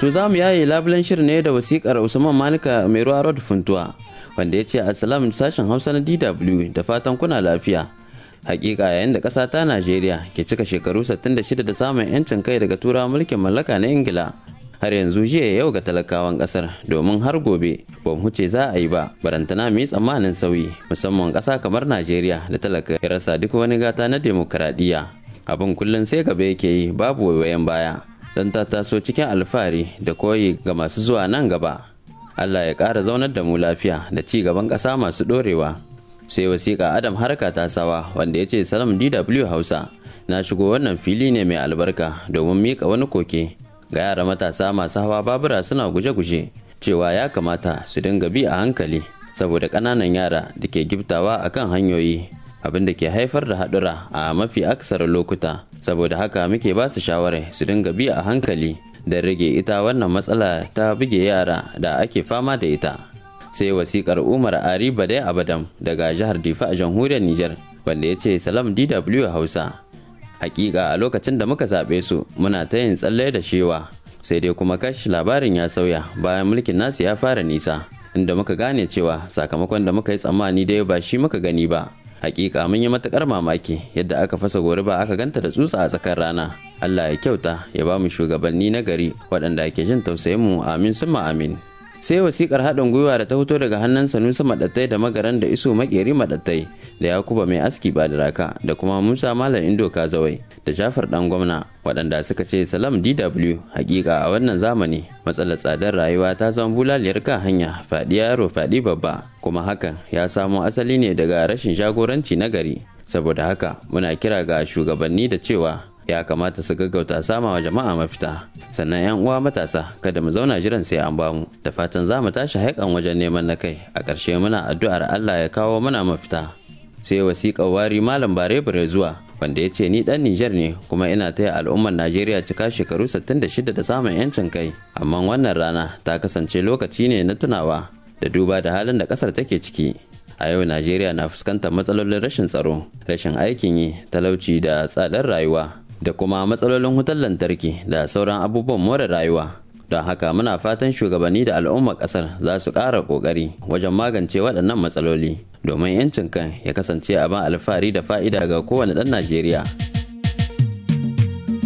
To za mu yaye labulen shirin ne da wasikar Usman Manika mai ruwa Rod Funtuwa wanda ya ce Assalamu sashen Hausa na DW da fatan kuna lafiya. Hakika yayin da ƙasa ta Najeriya ke cika shekaru 66 da samun 'yancin kai daga turawa mulkin mallaka na Ingila. Har yanzu jiya yau ga talakawan ƙasar domin har gobe ba mu huce za a yi ba barantana mu yi tsammanin sauyi musamman ƙasa kamar Najeriya da talaka ya rasa duk wani gata na demokaradiyya. Abin kullum sai gaba yake yi babu waiwayen baya. don ta taso cikin alfahari da koyi ga masu zuwa nan gaba. Allah ya ƙara zaunar da mu lafiya da ci gaban ƙasa masu ɗorewa. Sai wasiƙa Adam Harka ta sawa wanda ya ce Salam DW Hausa na shigo wannan fili ne mai albarka domin miƙa wani koke ga yara matasa masu hawa babura suna guje-guje cewa ya kamata su dinga bi a hankali saboda ƙananan yara da ke giftawa akan hanyoyi abin da ke haifar da haɗura a mafi aksarin lokuta saboda haka muke ba su shawarar su dinga bi a hankali da rage ita wannan matsala ta buge yara da ake fama da ita sai wasikar umar ari badai abadam daga jihar difa a jamhuriyar niger wanda ya ce salam dw hausa hakika a lokacin da muka zaɓe su muna ta yin tsalle da shewa sai dai kuma kash labarin ya sauya bayan mulkin nasu ya fara nisa inda muka gane cewa sakamakon da muka yi tsammani dai ba shi muka gani ba hakika mun yi matukar mamaki yadda aka fasa goriba aka ganta da tsutsa a tsakar rana Allah ya kyauta ya ba mu shugabanni na gari waɗanda ke jin tausayin mu amin summa amin sai wasikar haɗin gwiwa da ta fito daga hannun sanusi maɗattai da magaran da iso makeri maɗattai da yakuba mai aski ba da raka da kuma musa malam indo kazawai da jafar dan gwamna waɗanda suka ce salam dw hakika a wannan zamani matsalar tsadar rayuwa ta zama bulaliyar kan hanya faɗi yaro faɗi babba kuma hakan ya samo asali ne daga rashin jagoranci na gari saboda haka muna kira ga shugabanni da cewa ya kamata su gaggauta sama wa jama'a mafita sannan yan uwa matasa kada mu zauna jiran sai an bamu da fatan za mu tashi haikan wajen neman na kai a ƙarshe muna addu'ar Allah ya kawo mana mafita sai wasiƙar wari malam bare bare zuwa wanda ya ce ni dan Nijar ne kuma ina taya al'ummar Najeriya cika shekaru 66 da samun yancin kai amma wannan rana ta kasance lokaci ne na tunawa da duba da halin da kasar take ciki a yau Najeriya na fuskantar matsalolin rashin tsaro rashin aikin yi talauci da tsadar rayuwa da kuma matsalolin wutar lantarki da sauran abubuwan more rayuwa don haka muna fatan shugabanni da al'ummar kasar za su ƙara ƙoƙari wajen magance waɗannan matsaloli domin 'yancin kan ya kasance abin alfahari da fa'ida ga kowane ɗan najeriya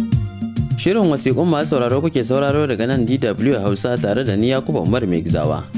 shirin wasiƙun masu sauraro kuke sauraro daga nan dw hausa tare da ni yakuba umar mai gizawa